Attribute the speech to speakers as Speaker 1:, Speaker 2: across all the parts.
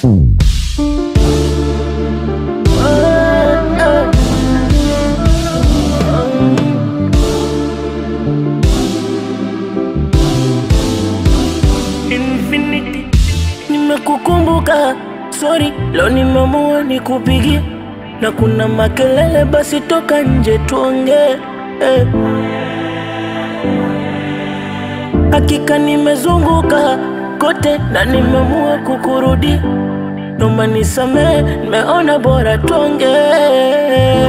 Speaker 1: Infinity, nimekukumbuka, sorry, leo nimeamua nikupigie, na kuna makelele, basi toka nje tuongee. Eh. Hakika nimezunguka kote na nimeamua kukurudia, naomba nisamehe, nimeona bora tuongee.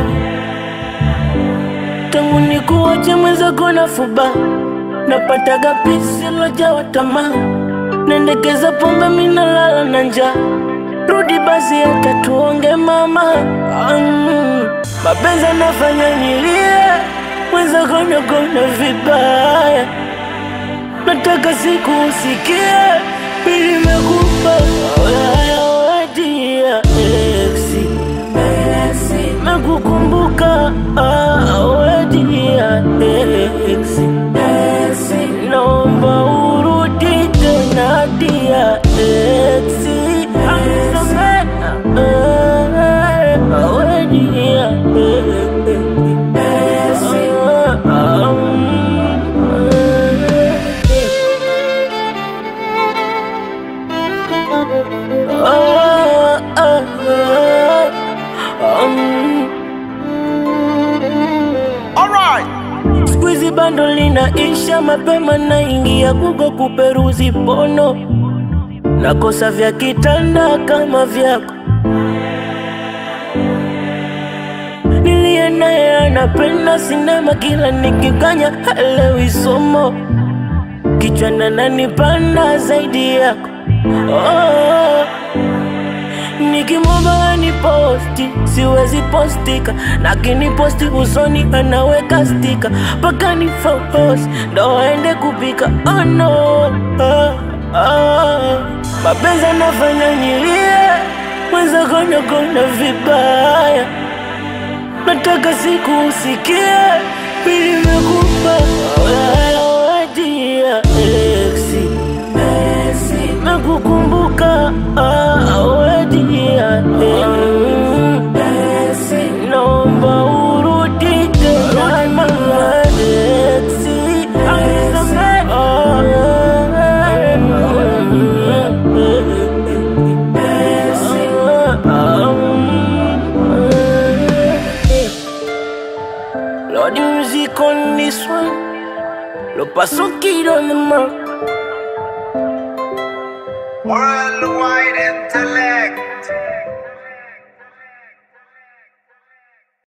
Speaker 1: Tangu nikuache mwenzako na fuba, napataga pisi lojawa tamaa, naendekeza pombe, minalala na njaa. Rudi basi hata tuonge mama. Mm, mapenzi anafanya nilie, mwenzako nagona vibaya nataka siku usikie mimi nimekupa ayawadia exi nakukumbuka awadia exi naomba urudi tena dia exi awadia Siku hizi bando linaisha mapema, naingia Google kuperuzi pono, nakosa vya kitanda kama vyako. Niliye naye anapenda sinema, kila nikikanya halewi somo, kichwa nananipanda zaidi yako oh. Nikimwomba ni posti siwezi postika, lakini posti usoni anaweka stika mpaka ni focus ndo aende kupika. Oh no, ah, ah. Mapenzi anafanya nilie, mwenzako nagona vibaya, nataka siku usikie, mimi nimekupa ayawadia exi nakukumbuka awadia naomba urudi tena mama exi Lord, the music on this one. Lo paso kid on the mark.
Speaker 2: Worldwide intellect.